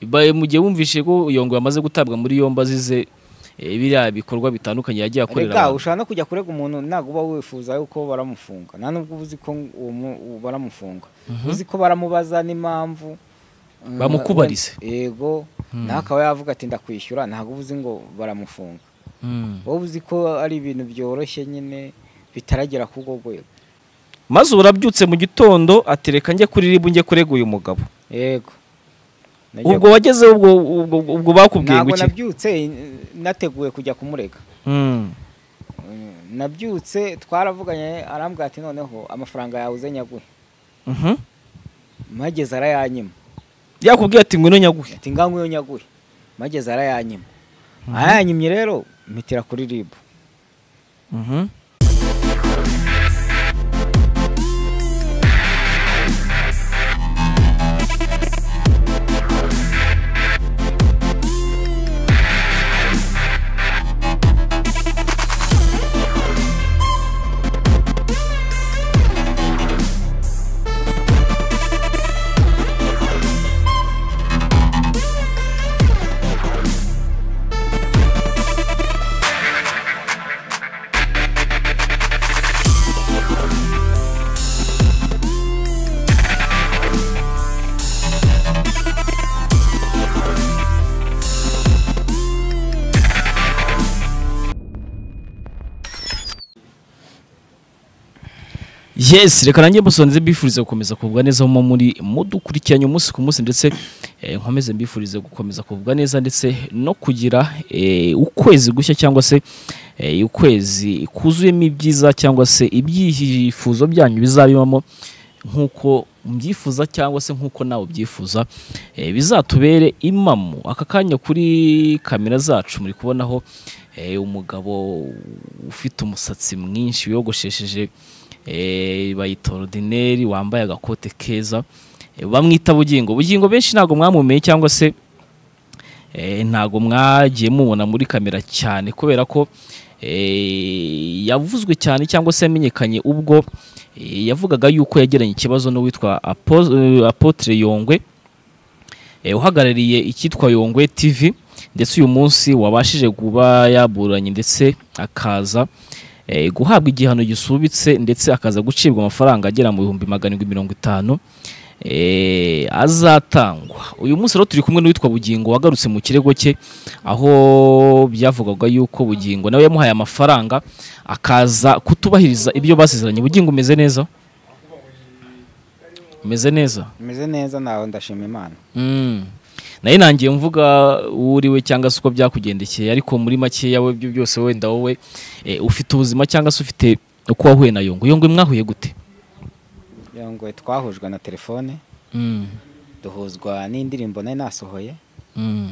Ba- mu gihe wumvise ko Yongo yamaze gutabwa muri yombi azize eh, biriya bikorwa bitandukanye yagiye akorera rega abantu ushobora no kujya kurega umuntu ntabwo uba wifuza yuko baramufunga nta nubwo uba uzi ko uwo mu- uwo baramufunga uzi ko baramubaza n'impamvu mm, Bamukubarize. yego ntakaba yavuga ati ndakwishyura ntabwo uba uzi ngo baramufunga Mm. wowe uzi ko ari ibintu byoroshye nyine bitaragera ku rwo rwego maze ubu arabyutse mu gitondo atereka njye kuri ribu njye kurega uyu mugabo yego Nagiye- ubwo wagezeho ubwo ubwo ubwo bakubwiye ngo ntabwo iki nabyutse nateguye kujya kumurega Mm. nabyutse twaravuganye arambwira ati noneho amafaranga yawe uze nyaguhe Mhm. mageze arayanyima yakubwiye ati ngwino nyaguhe ati ngaho iyo nyaguhe mageze arayanyima arayanyimye rero mpitira kuri ribu Mhm. Yes, reka nanjye musonze bifuriza gukomeza kugubwa neza mu muri mudukurikiranye umunsi ku munsi ndetse eh, nkomeze mbifurize gukomeza kugubwa neza ndetse no kugira eh, ukwezi gushya cyangwa se eh, ukwezi kuzuyemo ibyiza cyangwa se ibyifuzo byanyu bizabibamo nk'uko mbyifuza cyangwa se nk'uko nawe ubyifuza eh, bizatubere imamu aka kanya kuri kamera zacu muri kubonaho eh, umugabo ufite umusatsi mwinshi wiyogoshesheje eh, bayita ordinaire wambaye agakote keza eh, bamwita bugingo bugingo benshi ntabwo mwamumeye cyangwa se eh, ntabwo mwagiye mubona muri kamera cyane kubera ko eh, yavuzwe cyane cyangwa se yamenyekanye ubwo eh, yavugaga yuko yagiranye ikibazo n'uwitwa Apo- eh, apotre yongwe eh, uhagarariye icyitwa Yongwe TV ndetse uyu munsi wabashije kuba yaburanye ndetse akaza eh, guhabwa igihano gisubitse ndetse akaza gucibwa amafaranga agera mu bihumbi maganarindwi mirongo itanu eh, azatangwa uyu munsi rero turi kumwe n'uwitwa bugingo wagarutse mu kirego cye aho byavugaga yuko bugingo nawe yamuhaye amafaranga akaza kutubahiriza ibyo basezeranye bugingo umeze neza umeze neza meze neza nawe ndashima imana Mm. nayo nangiye mvuga uwo uri we cyangwa se uko byakugendekeye ariko muri makeya we byo byose wenda wowe eh, ufite ubuzima cyangwa se ufite uko wahuye na yongo yongo mwahuye gute Ngira ngo twahujwe na telefone Mm. duhuzwa n'indirimbo nari nasohoye Mm.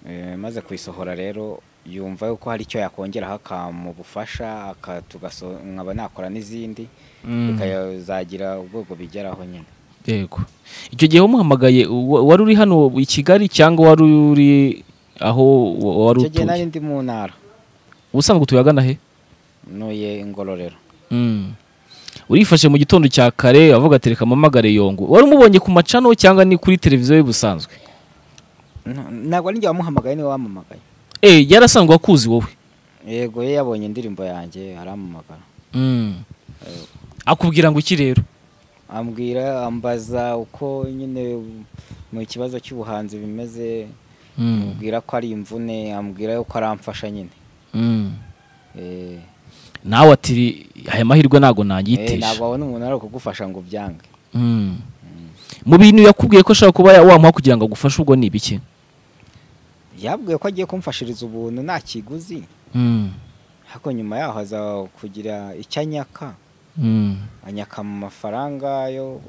Eh, maze kuyisohora rero yumva yuko hari icyo yakongeraho akamubufasha aka- tugaso- nkaba nakora n'izindi Mm. bikazagira ubwoko bigeraho nyine yego icyo gihe wamuhamagaye wa- wari uri hano i kigali cyangwa wari uri aho wa- wari icyo gihe nari utuye ndi mu ntara ubusanzwe utuye ahagana he nuye ingororero Mm. urifashe mu gitondo cya kare avuga ati reka mpamagare yongo wari umubonye ku macano cyangwa ni kuri televiziyo ye busanzwe N- ntabwo ari njye wamuhamagaye niwe wamamagaye eh yarasanzwe akuzi wowe yego ye yabonye indirimbo yanjye aramamagara Mm. akubwira ngo iki rero ambwira ambaza uko nyine mu kibazo cy'ubuhanzi bimeze ambwira ko ari imvune ambwira yuko aramfasha nyine Eh, nawe ati aya mahirwe ntabwo eh, nagiteje ntabwo abona umuntu ari kugufasha ngo ubyange Mm. mu bintu yakubwiye ko ashaka kuba ya- wamuha kugira ngo agufashe ubwo ni ibiki yabwiye ko agiye kumfashiriza ubuntu nta kiguzi Mm. ariko nyuma yaho aza kugira icyo anyaka Mm. anyaka mu mafaranga yo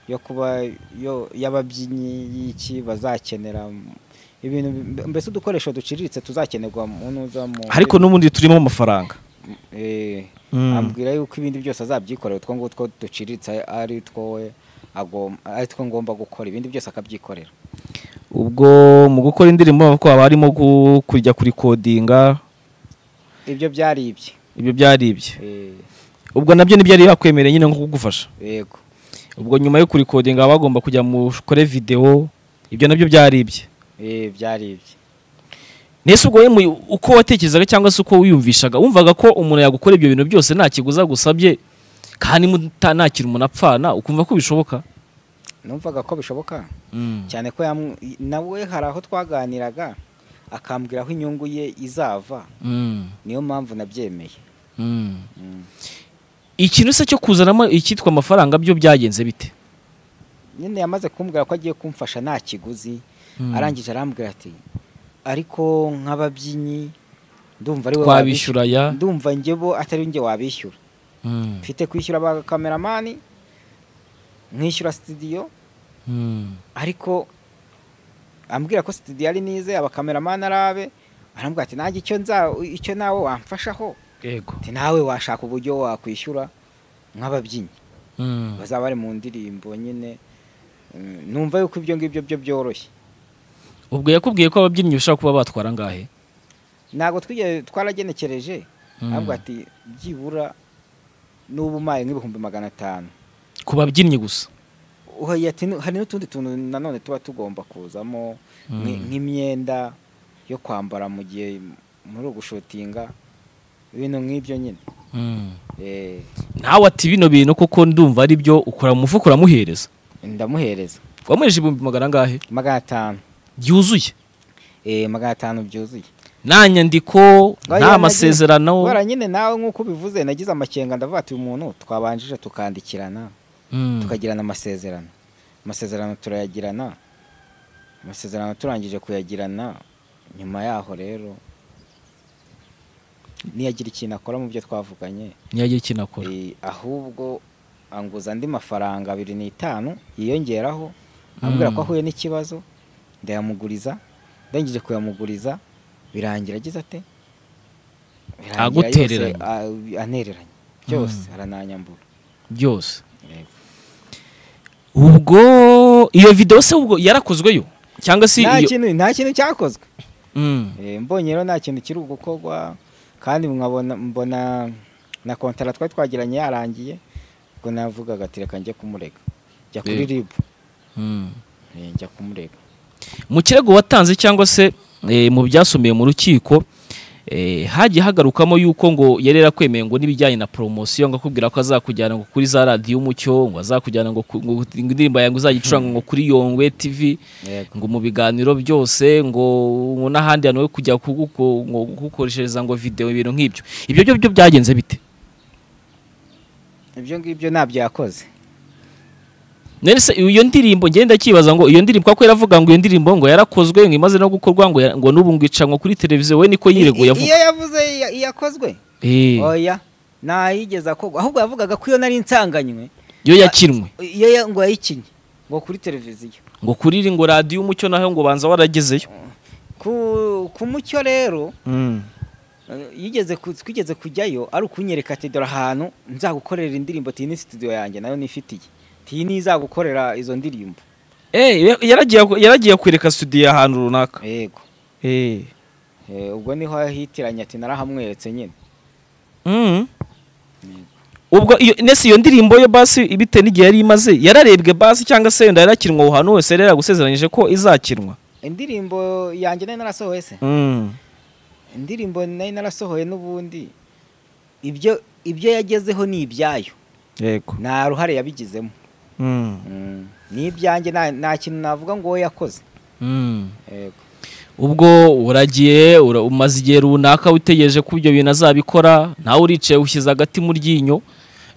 yo kuba yo y'ababyinnyi y'iki bazakenera ibintu bi- mbese udukoresho duciriritse tuzakenerwa mu nuza mu ariko n'ubundi turimo amafaranga Eh, Mm. ambwira yuko ibindi byose azabyikorera utwo ngutwo duciriritse ari two we agom- ari two ngomba gukora ibindi byose akabyikorera ubwo mu gukora indirimbo urabona ko haba harimo gu- kujya kurikodinga ibyo byari ibye ibyo byari ibye Eh, ubwo nabyo ntibyari yakwemereye nyine nko kugufasha yego ubwo nyuma yo kurikodinga baba bagomba kujya mukore videwo ibyo nabyo byari ibye eh byari ibye Nese ubwo yemu uko watekerezaga cyangwa se uko wiyumvishaga wumvaga ko umuntu yagukora ibyo bintu byose nta kiguza gusabye kandi muta- nta kintu umuntu apfana ukumva ko bishoboka numvaga ko bishoboka Mm. cyane ko yamu- nawe hari aho twaganiraga akambwira aho inyungu ye izava Mm. niyo mpamvu nabyemeye Mm. Mm. ikintu se cyo kuzanamo icyitwa amafaranga byo byagenze bite nyine yamaze kumbwira ko agiye kumfasha nta kiguzi Mm. arangije arambwira ati ariko nk'ababyinnyi ndumva ari wowe wabishyura twabishyura ya ndumva njye bo atari njye wabishyura Mm. mfite kwishyura ba kameramani nkishyura sitidiyo Mm. ariko ambwira ko sitidiyo ari nize abakameramani ari abe arambwira ati nanjye icyo nza icyo nawe wamfashaho yego ati nawe washaka uburyo wakwishyura nk'ababyinnyi Mm. bazaba bari mu ndirimbo nyine Mm, numva yuko ibyo ngibyo byo byoroshye ubwo yakubwiye ko ababyinnyi bashobora kuba batwara angahe ntabwo twigeze twaragenekereje arambwira ati byibura n'ubu umaye nk'ibihumbi magana atanu ku babyinnyi gusa Oya, ati nu- hari n'utundi tuntu nanone tuba tugomba kuzamo nk'i- Mm. nk'imyenda yo kwambara mu gihe muri ugushotinga ibintu nk'ibyo nyine Mm. Eh, nawe ati bino bintu koko ndumva ari byo ukora mu mufuka uramuhereza ndamuhereza wamuhereje ibihumbi magana angahe magana atanu byuzuye Eh, magana atanu byuzuye nta nyandiko nta masezerano bara nyine nawe nk'uko ubivuze nagize amakenga ndavuga ati uyu muntu twabanjije tukandikirana Mm. tukagirana amasezerano amasezerano turayagirana amasezerano turangije kuyagirana nyuma yaho rero niyagira ikintu akora mu byo twavuganye ntiyagira ikintu akora Eh, ahubwo anguza andi mafaranga abiri n'itanu yiyongeraho ambwira ko Mm. ahuye n'ikibazo ndayamuguriza ndangije kuyamuguriza birangira agize ate Birangira Agutereranye. yose, a- anereranye byose arananyambura byose Yego. ubwo iyo videwo se ubwo yarakozweyo cyangwa se nta iyo kintu nta kintu cyakozwe Mm. Eh, mbonye rero nta kintu kiri gukorwa kandi nkabona mbona na kontara twari twagiranye yarangiye ubwo navugaga ati reka njye kumurega njya kuri Yego. ribu Mm. Eh, njya kumurega mu kirego watanze cyangwa se eh, mu byasomeye mu rukiko eh, hagiye hagarukamo yuko ngo yari yarakwemeye ngo n'ibijyanye na poromosiyo ngo akubwira ko azakujyana ngo kuri za radiyo umucyo ngo azakujyana ngo ku- ngo indirimbo yawe ngo uzagicuranga ngo kuri yongwe tv Yego. ngo mu biganiro byose ngo ngo n'ahandi hantu ho kujya kuguko- ngo kugukoreshereza ngo videwo ibintu nk'ibyo ibyo byo byo byagenze bite ibyo ngibyo ntabyo yakoze none se iyo ndirimbo ngenda cyibaza ngo iyo ndirimbo kuko yaravuga ngo iyo ndirimbo ngo yarakozwe ngo imaze no gukorwa ngo ya- ngo n'ubu ngo icanwa kuri televiziyo we niko yireguye I- i- iyo avuga yavuze iya- iyakozwe Eh. oya ntayigeze akorwa ahubwo yavugaga ko iyo nari nsanganywe yo yakinwe iyo ya- ngo yayikinye ngo kuri televiziyo ngo kuri iri ngo radiyo umucyo naho ngo banza waragezeyo ku ku mucyo rero eh, yigeze ku- twigeze kujyayo ari ukunyereka ati dore ahantu nzagukorera indirimbo ati iyi ni studio yanjye nayo nifitiye ati iyi niyo izagukorera izo ndirimbo Eh, ya- yaragiye yaragiye kwereka studio ahantu runaka yego Eh. Eh, ubwo niho yahitiranye ati narahamweretse nyine Mm. ubwo iyo nese iyo ndirimbo yo basi ibite n'igihe yari imaze yararebwe basi cyangwa se yenda yarakinwa aho hantu hose yari yagusezeranyije ko izakinwa indirimbo yanjye nayo narasohoye se Mm. indirimbo nayo narasohoye n'ubundi ibyo ibyo yagezeho ni ibyayo yego nta ruhare yabigizemo Mm. Mm, ni ibyanjye nta- nta kintu navuga ngo wowe yakoze Mm. Yego. ubwo uragiye ura- umaze igihe runaka witegereje ko ibyo bintu azabikora nawe uricaye ushyize agati mu ryinyo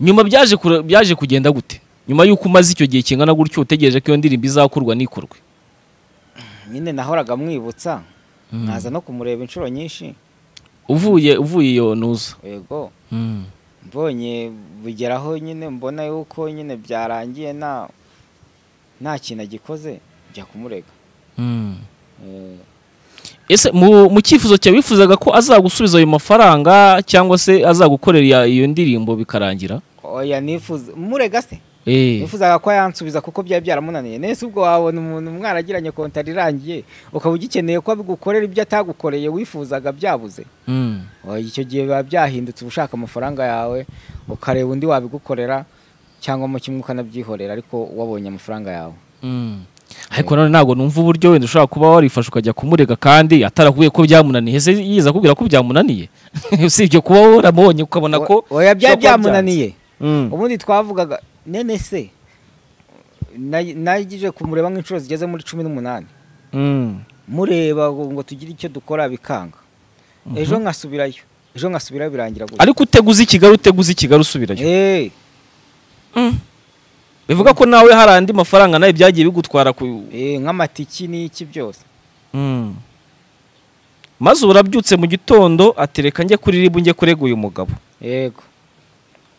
nyuma byaje kure- byaje kugenda gute nyuma y'uko umaze icyo gihe kingana gutyo utegereje ko iyo ndirimbo izakorwa n'ikorwe nyine nahoraga mwibutsa nkaza no kumureba inshuro nyinshi uvuye uvuye iyo ntuza yego mbonye bugeraho nyine mbona yuko nyine byarangiye nta nta kintu agikoze njya kumurega Eh, ese mu mu cyifuzo cyawe wifuzaga ko azagusubiza ayo mafaranga cyangwa se azagukorera iya- iyo ndirimbo bikarangira oya nifuza murega se Eh, nifuzaga ko yansubiza kuko byari byaramunaniye nese ubwo wabona umuntu mwaragiranye kontari irangiye ukaba ugikeneye ko abigukorera ibyo atagukoreye wifuzaga byabuze mm, Oya, icyo gihe biba byahindutse uba ushaka amafaranga yawe ukareba undi wabigukorera cyangwa mu kimwe ukanabyihorera ariko wabonye amafaranga yawe mm. ariko none ntabwo numva uburyo wenda ushobora kuba warifashe ukajya kumurega kandi atarakuye ko byamunaniye ese yiza akubwira ko byamunaniye usibye kuba waramubonye ukabona ko oya bishobora kuba byari byamunaniye Mm. ubundi twavugaga nene se na- nagije kumureba nk'inshuro zigeze muri cumi n'umunani Mm. mureba ngo ngo tugire icyo dukora bikanga ejo nkasubirayo ejo nkasubirayo birangira gutya ariko uteguza i kigali uteguza i kigali usubirayo Eh, bivuga ko nawe hari andi mafaranga nawe byagiye bigutwara ku eh, nk'amatiki n'iki byose Mm. maze urabyutse mu gitondo atereka njye kuri ribu njye kurega uyu mugabo yego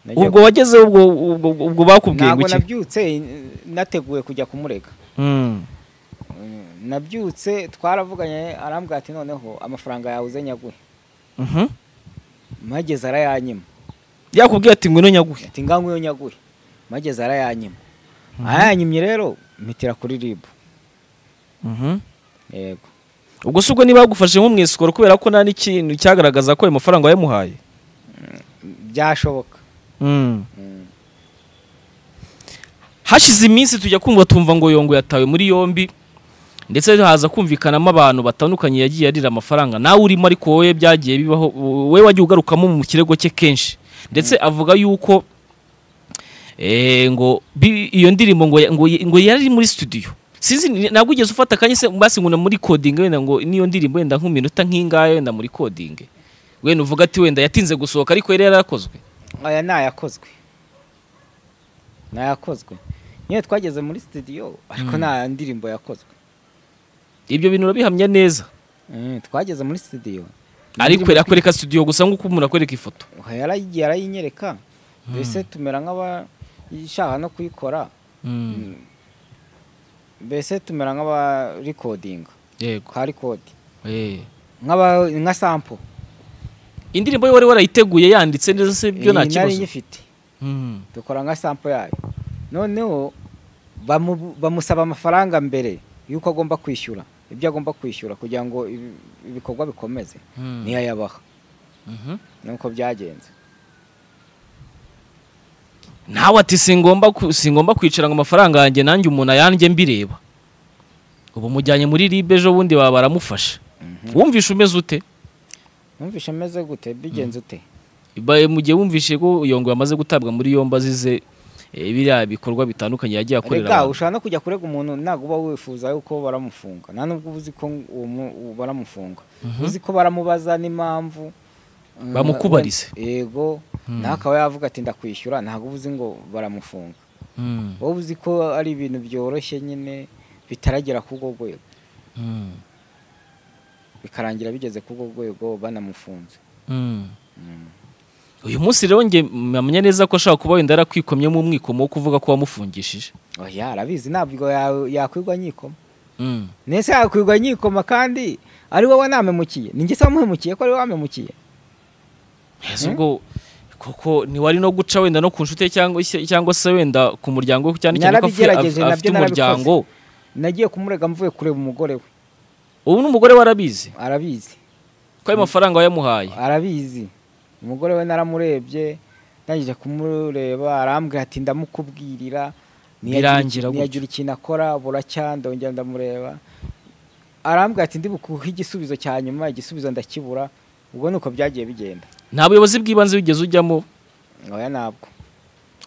Nagiye ubwo wagezeho ubwo ubwo ubwo bakubwiye ngo ntabwo iki nabyutse eh, nateguye kujya kumurega Mm. Eh, nabyutse twaravuganye arambwira ati noneho amafaranga yawe uze nyaguhe Mhm. mageze arayanyima yakubwiye ati ngwino nyaguhe ati nganywe yo nyaguhe mageze arayanyima arayanyimye rero mpitira kuri ribu Mhm. yego ubwo se ubwo niba bagufashe nko mu isikoro kubera ko nta n'ikintu cyagaragaza ko ayo mafaranga wayamuhaye byashoboka Mm. Mm. hashize iminsi tujya kumva tumva ngo yongo yatawe muri yombi ndetse haza kumvikanamo abantu batandukanye yagiye arira amafaranga nawe urimo ariko wowe byagiye bibaho wowe wagiye ugarukamo mu kirego cye kenshi ndetse avuga yuko eh, ngo bi- iyo ndirimbo ngo ya- ngo yi- ngo yari ari muri studio sinzi ni- ntabwo ugeze ufata akanya se basi ngo muri coding wenda ngo niyo ndirimbo wenda nk'iminota nk'ingahe wenda muri coding wenda uvuga ati wenda yatinze gusohoka ariko yari yarakozwe aya ni ayakozwe ni ayakozwe nyine twageze muri studio ariko nta ndirimbo yakozwe ibyo bintu urabihamya neza Mm, twageze muri studio ariko yakwereka studio gusa nk'uko umuntu akwereka ifoto Oya, yarayigiye arayinyereka mbese tumera nk'abashaka no kuyikora mbese tumera nk'abarikodinga yego ka rikodi Eh. nk'aba- nka sampo indirimbo ye wari warayiteguye yanditse neza se byo nta Eh, nari kibazo nyifite Mm. dukora nka sampo yayo noneho bamu- bamusaba amafaranga mbere y'uko agomba kwishyura ibyo agomba kwishyura kugira ngo ibi- ibikorwa bikomeze Mm. niyo ayabaha Mhm. nuko byagenze nawe ati singomba ku- singomba kwicara ngo amafaranga yanjye nanjye umuntu ayanjye mbireba ubu mujyanye muri ribe ejo bundi baba baramufasha wumvishe umeze ute numvishe ameze gute bigenze ute Ba- mu gihe wumvishe ko yongo yamaze gutabwa muri yombi azize eh, biriya bikorwa bitandukanye yagiye akorera rega abantu ushobora no kujya kurega umuntu ntabwo uba wifuza yuko baramufunga nta nubwo uba uzi ko uwo mu- uwo baramufunga uzi ko baramubaza n'impamvu mm, Bamukubarize. yego ntakaba yavuga ati ndakwishyura ntabwo uba uzi ngo baramufunga Mm. wowe uzi ko ari ibintu byoroshye nyine bitaragera ku rwo rwego Mm. bikarangira bigeze ku rwo rwego banamufunze Mm. uyu munsi rero njye mpamya neza ko ashobora kuba wenda yarakwikomyemo umwikomo wo kuvuga ko wamufungishije oya arabizi ntabwo ya- yakwigwa nyikoma Mm. nese yakwigwa nyikoma kandi ari wowe namemukiye ni njye se wamuhemukiye ko ari wowe wamemukiye ese ubwo koko ntiwari no guca wenda no ku nshuti ye cyangwa se- cyangwa se wenda ku muryango we, cyane cyane ko afite- Narabigerageje, af- nabyo afite narabikoze. umuryango nagiye kumurega mvuye kureba umugore we ubu n'umugore we arabizi arabizi ko ayo mafaranga wayamuhaye arabizi umugore we naramurebye ndangije kumureba arambwira ati ndamukubwirira Birangira gutyo. ntiyagira ikintu akora buracyandongera ndamureba arambwira ati ndibukuhe igisubizo cya nyuma igisubizo ndakibura ubwo ni uko byagiye bigenda nta buyobozi bw'ibanze wigeze ujyamo oya ntabwo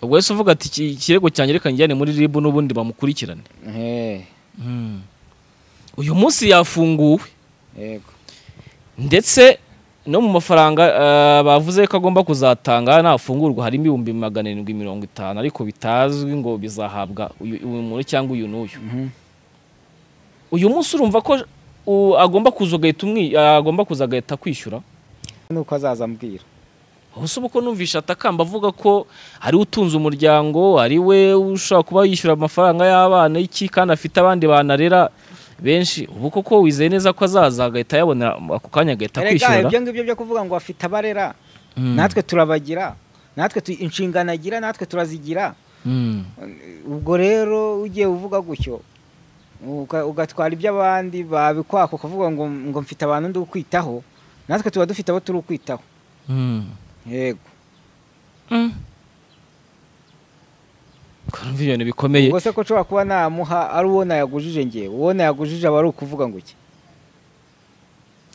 ubwo wese uvuga ati "Iki- ikirego cyanjye reka njyane muri ribu n'ubundi bamukurikirane Eh, Mm. uyu munsi yafunguwe yego ndetse no mu mafaranga eh, bavuze ko agomba kuzatanga nafungurwa harimo ibihumbi magana arindwi mirongo itanu ariko bitazwi ngo bizahabwa uyu uyu muntu cyangwa uyu n'uyu Mhm. uyu munsi urumva ko u- agomba kuza agahita umwi- agomba kuza agahita akwishyura ni uko azaza ambwira ubuse uba uko numvishe atakamba avuga ko ari we utunze umuryango ari we ushobora kuba yishyura amafaranga y'abana iki kandi afite abandi banarera benshi ubu koko wizeye neza ko azaza agahita ayabonera ako kanya agahita Erega, akwishyura ibyo ngibyo byo kuvuga ngo afite abarera Mm. natwe turabagira natwe tu- inshingano agira natwe turazigira Mm. ubwo rero ugiye uvuga gutyo uka- ugatwara iby'abandi babikwaka ukavuga ngo ngo mfite abantu ndi ukwitaho natwe tuba dufite abo turi ukwitaho Mm. yego ukarumva ibintu bikomeye ubwo se ko nshobora kuba namuha ari uwo nayagujije njye uwo nayagujije aba ari ukuvuga ngo iki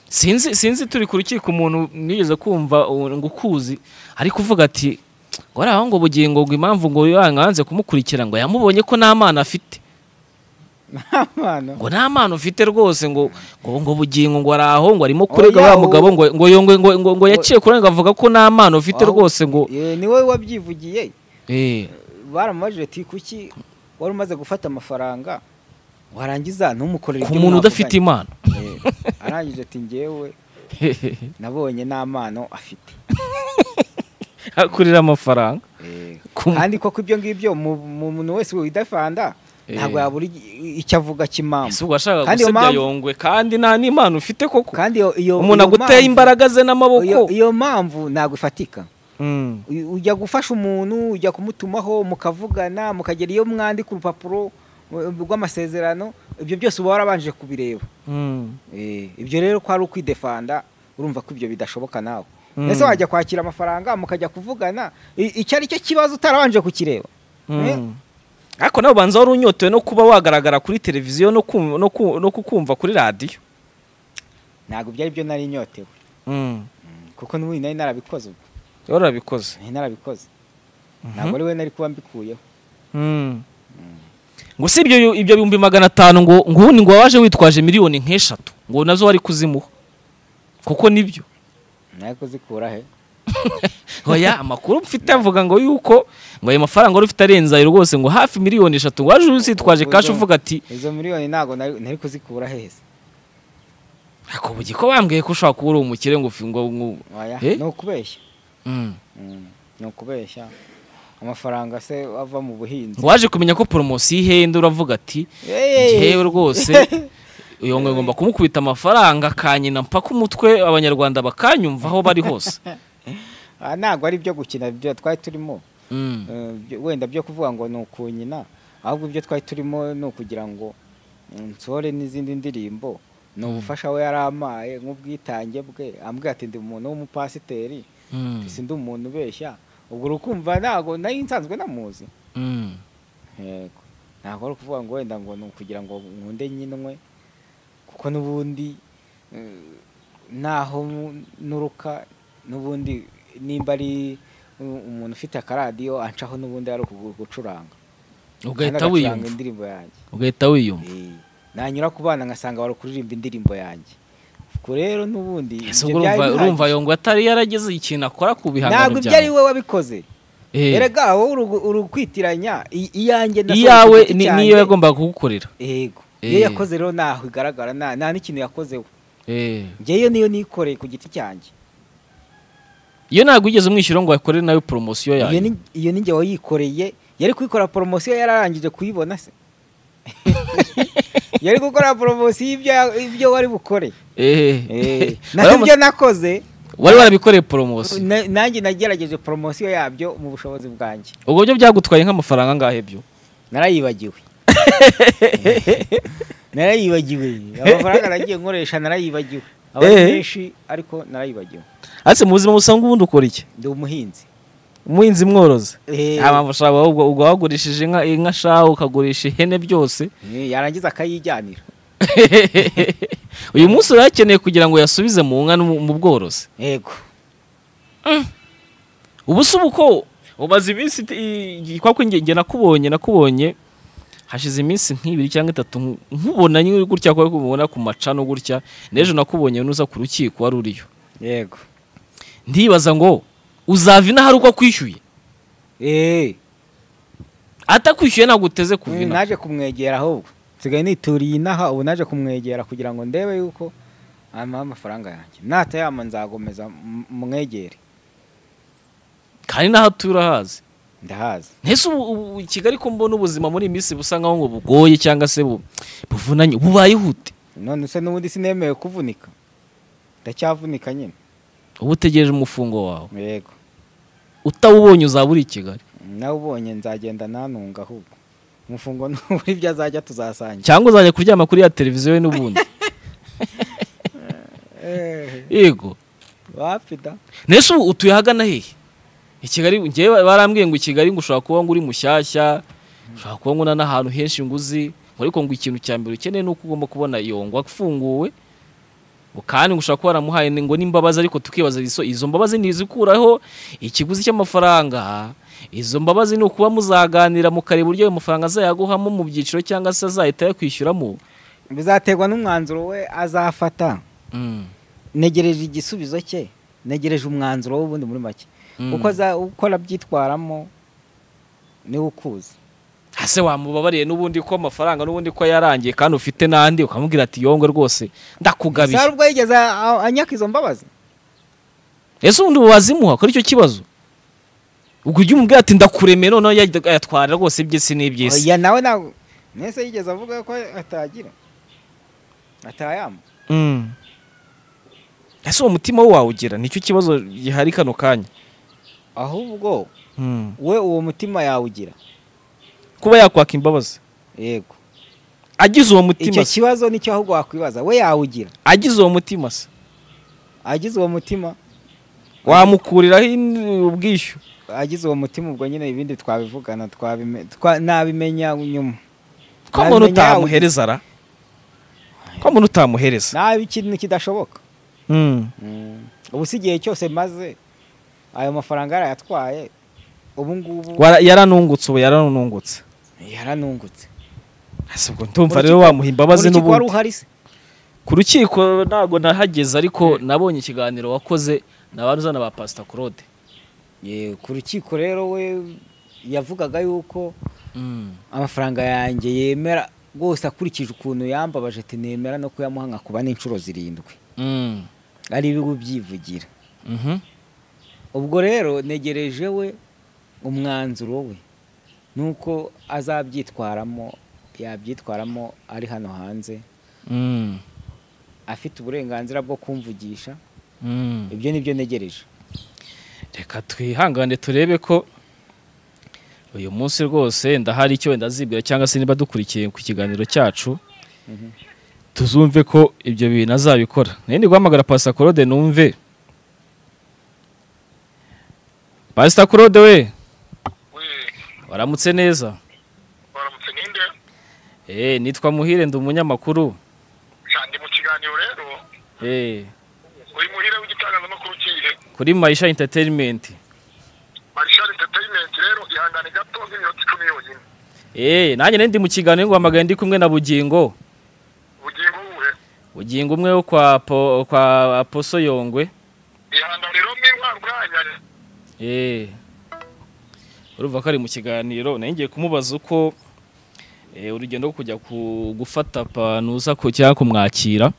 sinzi sinzi turi ku rukiko umuntu nigeze kumva ubu ngo ukuzi ariko uvuga ati ngo ari aho ngo bugingo ngo impamvu ngo yanze kumukurikira ngo yamubonye ko nta mwana afite ntamana ngo nta mwana ufite rwose ngo ngo ngo bugingo ngo ari aho ngo arimo kurega wa mugabo ngo ngo ngo ngo ngo ngo yaciye kurenga avuga ko nta mwana ufite Aho- rwose ngo ni wowe wabyivugiye eh baramubajije ati kuki wari umaze gufata amafaranga warangiza ntumukorere ku ibyo muntu udafite mwavuganye." impano Eh, arangije ati njyewe nabonye n'amano afite akurira amafaranga Eh, Ku- kandi koko ibyo ngibyo mu mu muntu wese widafanda Eh. ntabwo yabura ig- icyo avuga cy'impamvu ese ubwo ashaka Kandi iyo gusebya mpamvu- yongwe kandi nta n'impano ufite koko kandi iyo iyo umuntu iyo aguteye mpamvu- imbaraga ze n'amaboko iyo- iyo mpamvu ntabwo ifatika Mm. U- ujya gufasha umuntu ujya kumutumaho mukavugana mukagera iyo mwandika urupapuro uh, rw'amasezerano ibyo byose uba warabanje kubireba Mm. Eh, ibyo rero ko ari ukwidefanda urumva ko ibyo bidashoboka nawe Mm. ese wajya kwakira amafaranga mukajya kuvugana i- icyo ari cyo kibazo utarabanje kukireba Mm. ariko nawe ubanza wari unyotewe no kuba wagaragara kuri televiziyo no kum- no ku- no kukumva kuri radiyo ntabwo byari byo nari nyotewe Mm, kuko n'ubundi nari narabikoze ubwo rero urabikoze nari narabikoze ntabwo ari we nari kuba mbikuyeho ngo si ibyo ibyo bihumbi magana atanu ngo ngo ubundi ngo waje witwaje miliyoni nk'eshatu ngo nazo wari kuzimuha kuko nibyo nari kuzikura he oya amakuru mfite avuga ngo yuko ngo ayo mafaranga wari ufite arenze ayo rwose ngo hafi miliyoni eshatu ngo waje uzitwaje kashi uvuga ati izo miliyoni ntabwo nari nari kuzikura heza ariko bugi ko bambwiye ko ushobora kuba uri umukire ngo ufi- ngo ngo- waya Eh? ni ukubeshya Mm. Mm, ni ukubeshya amafaranga se ava mu buhinzi ngo waje kumenya ko poromosiyo ihenda uravuga ati Eh, yewe rwose uyu ngo ngomba kumukubita amafaranga akanyina mpaka umutwe abanyarwanda bakanyumva aho bari hose ah, ntabwo ari ibyo gukina ibyo twari turimo Mm. Eh, byo- wenda byo kuvuga ngo ni ukunyina ahubwo ibyo twari turimo ni ukugira ngo mm, nsohore n'izindi ndirimbo ni ubufasha we yari amaye nk'ubwitange bwe ambwira ati ndi umuntu w'umupasiteri Mm. si ndi umuntu ubeshya ubwo urukumva ntabwo nari nsanzwe namuzi Mm. yego ntabwo ari ukuvuga ngo wenda ngo ni ukugira ngo nkunde nyinwe kuko n'ubundi eh, naho nu- nuruka n'ubundi nimba ari uh, umuntu ufite akaradiyo ancaho n'ubundi ari uku- gucuranga Kandi ugahita agacuranga wiyumva indirimbo yanjye ugahita wiyumva Eh, nanyura ku bana ngasanga bari kuririmba indirimbo yanjye ubwo rero n'ubundi Ese ibyo ubwo byari urumva bihagije. urumva yongwa atari yarageze ikintu akora ku ntabwo bihangano ibyo ari byawe we wabikoze Eh, erega wowe uru- urukwitiranya i- iyanjye nasohoye ku iyawe giti ni- cyanjye. niyo yagombaga kugukorera yego Eh. iyo yakoze rero ntaho igaragara nta nta n'ikintu yakozeho Eh. ngewe niyo nikoreye ku giti cyanjye iyo ntabwo wigeze umwishyura ngo akorere nawe poromosiyo iyo yawe ni iyo ni ngewe wayikoreye yari kwikora poromosiyo yararangije kuyibona se yari gukora poromosiyo y'ibyo ya- ibyo wari bukore Eh, naho ibyo nakoze wari warabikoreye poromosiyo na- nanjye nagerageje poromosiyo yabyo mu bushobozi bwanjye ubwo byo byagutwaye nk'amafaranga angahe byo narayibagiwe narayibagiwe amafaranga nagiye nkoresha narayibagiwe aba ari Eh. menshi ariko narayibagiwe ase mu buzima busanzwe ubundi ukora iki ndi umuhinzi umuhinzi mworozi Eh, abantu ushobora ubwo ubwo wagurishije inka inka shaho ukagurisha ihene byose eh, yarangiza akayijyanira uyu munsi urayakeneye kugira ngo yasubize mu nka no mu- mu bworozi yego ubu si uko umaze iminsi iti- i- i- kwa kwe nge- nge nakubonye nakubonye hashize iminsi nk'ibiri cyangwa itatu nku- nkubona nyine gutya kwa kubona ku macano gutya n'ejo nakubonye nuza ku rukiko wari uriyo yego ndibaza ngo uzava inaha ari uko akwishyuye eh atakwishyuye ntabwo uteze kuva inaha naje kumwegera ahubwo nsigaye nituriye inaha ubu naje kumwegera kugira ngo ndebe yuko amuha amafaranga yanjye natayama nzagomeza m- mwegere kandi n'aho atuye urahazi ndahazi ntese ubu ubu i Kigali ko mbona ubuzima muri iyi minsi busa nkaho ngo bugoye cyangwa se bu- buvunanye bubaye ihute none se n'ubundi sinemewe kuvunika ndacyavunika nyine uba utegereje umufungo wawe yego utawubonye uzaba uri i Kigali nawe ubonye nzagenda nanunga ahubwo umufungo n'uburi ibyo azajya tuzasangira cyangwa uzajya kuryama kuri ya televiziyo ye n'ubundi yego wapida nese ubu utuye ahagana hehe i kigali njyewe barambwiye ngo i kigali ngo ushobora kuba ngo uri mushyashya ushobora kuba nkuna n'ahantu henshi nguzi ariko ngo ikintu cya mbere ukeneye ni uko ugomba kubona iyo ngo afunguwe ngo kandi ngo ushobora kuba waramuhaye ngo n'imbabazi ariko tukibaza izo izo mbabazi ntizikuraho ikiguzi cy'amafaranga izo mbabazi ni ukuba muzaganira mukareba uburyo ayo mafaranga azayaguhamo mu byiciro cyangwa se azahita ayakwishyuramo bizaterwa n'umwanzuro we azafata Mm. negereje igisubizo cye negereje umwanzuro w'ubundi muri make Mm. uko aza- uko arabyitwaramo niwe ukuzi ese wamubabariye n'ubundi ko amafaranga n'ubundi ko yarangiye kandi ufite n'andi ukamubwira ati yongwe rwose ndakugabiye hari ubwo yigeze a- a- anyaka izo mbabazi ese ubundi wazimuha kuri icyo kibazo ubwo ujya umubwira ati ndakuremeye noneho yajya ayatwara rwose iby'isi n'iby'isi oya nawe ntabwo mwese yigeze avuga ko atagira atayama Mm. ese uwo mutima we wawugira nicyo kibazo gihari kano kanya ahubwo Mm. we uwo mutima yawugira kuba yakwaka imbabazi yego agize uwo mutima icyo se kibazo nicyo ahubwo wakwibaza we yawugira agize uwo mutima se agize uwo mutima wamukuriraho in- ubwishyu agize uwo mutima ubwo nyine ibindi twabivugana twabime- twa- nabimenya nyuma ko muntu Nabimenya utamuhereza ara ko muntu utamuhereza nabi ikintu kidashoboka Mm. ubu si igihe cyose maze ayo mafaranga yarayatwaye ubu ngubu Wara- yaranungutse ubu yaranungutse yaranungutse ese ubwo ndumva Mu rero rukiko- wamuha imbabazi Urukiko wari n'ubundi uhari se ku rukiko ntabwo nahageze ariko nabonye ikiganiro wakoze na ba ruzana ba pasita claude Ye, ku rukiko rero we yavugaga yuko amafaranga yanjye yemera rwose akurikije ukuntu yambabaje ati nemera no kuyamuha nkakuba n'inshuro zirindwi ari ibigo byivugira ubwo rero negereje we umwanzuro we nuko azabyitwaramo yabyitwaramo ari hano hanze afite uburenganzira bwo kumvugisha ibyo nibyo negereje reka twihangane turebe ko uyu munsi rwose ndahari icyo wenda azibwira cyangwa se niba dukurikiye ku kiganiro cyacu tuzumve ko ibyo bintu azabikora nayo ndi guhamagara pasita claude numve pasita claude we we waramutse neza baramutse ninde Eh, nitwa muhire ndi umunyamakuru cyane mu kiganiro rero Eh, uri muhire w'igitangazamakuru kihe kuri marisha entertainment marishari entertainment rero ihangane gato nk'iminota icumi yonyine Eh, nanjye nari ndi mu kiganiro nguhamagaye ndi kumwe na bugingo bugingo buhe bugingo umwe wo kwa po, kwa poso yongwe ihangane rero mwirwa mwanya Eh, urumva ko ari mu kiganiro nari ngiye kumubaza uko eh, urugendo rwo kujya ku gufata panuza ku cyangwa kumwakira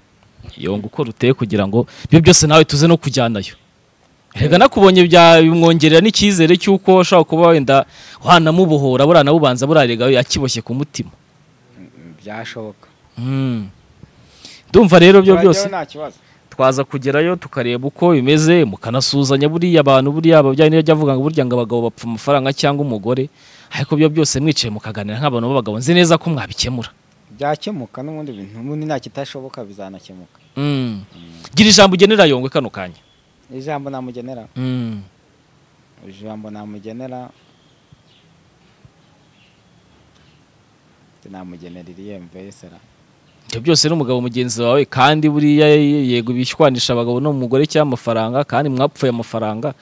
yonga uko ruteye kugira ngo ibyo byose nawe tuze no kujyanayo reka nakubonye bya- bimwongerera n'icyizere cy'uko ashobora kuba wenda wanamubohora buriya nabubanza buriya rega yakiboshye ku mutima byashoboka Mm. ndumva rero ibyo byose nta kibazo twaza kugerayo tukareba uko bimeze mukanasuzanya buriya abantu buriya ababyeyi niyo ajya avuga ngo burya ngo abagabo bapfa amafaranga cyangwa umugore ariko ibyo byose mwicaye mukaganira nk'abantu b'abagabo nzi neza ko mwabikemura byakemuka n'ubundi bintu ubundi nta kitashoboka bizanakemuka Mm. gira ijambo ugenera yongwe kano kanya ijambo namugenera Mm. ijambo namugenera namugenera iriyemve yesera ibyo byose n'umugabo mugenzi wawe kandi buriya yego bishwanisha abagabo n'umugore cyangwa amafaranga kandi mwapfuye amafaranga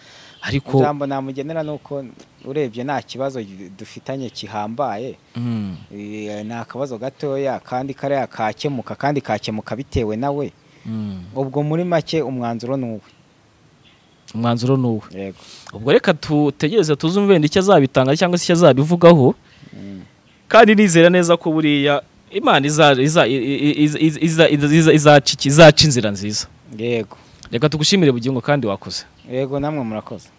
ariko ijambo namugenera ni uko urebye nta kibazo dufitanye kihambaye Mm. Eh, ni akabazo gatoya kandi kariya kakemuka kandi kakemuka bitewe nawe Mm. ubwo muri make umwanzuro ni uwe umwanzuro ni uwo yego ubwo reka tutegereze tuzumve wenda icyo azabitanga cyangwa se icyo azabivugaho kandi nizera neza ko buriya imana iza- iza- i- i- iza- iza- iza- izaca iki- izaca inzira nziza yego reka tugushimire bugingo kandi wakoze yego namwe murakoze